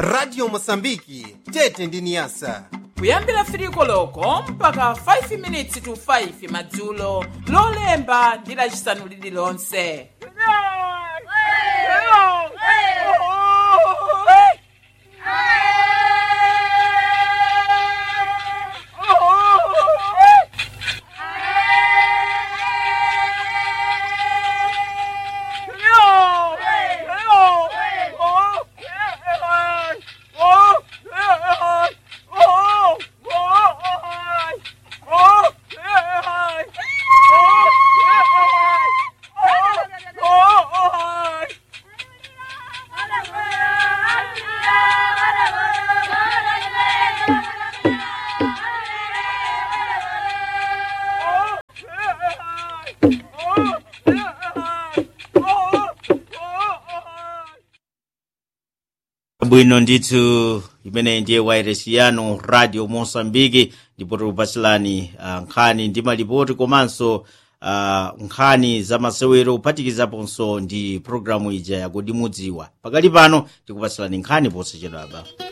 radio mosambiki tete ndi niyasa kuyambira 3 koloko mpaka 5 minutes to 5 madzulo lolemba ndi lacisanu lililonse bwino ndithu imene ndiye wairesi yanu radio mosambiki ndipo tikupatsirani uh, nkhani ndi malipoti komanso uh, nkhani za masewero kuphatikizaponso ndi programu ija yakuti mudziwa pakali pano tikupatsirani nkhani posachedwapa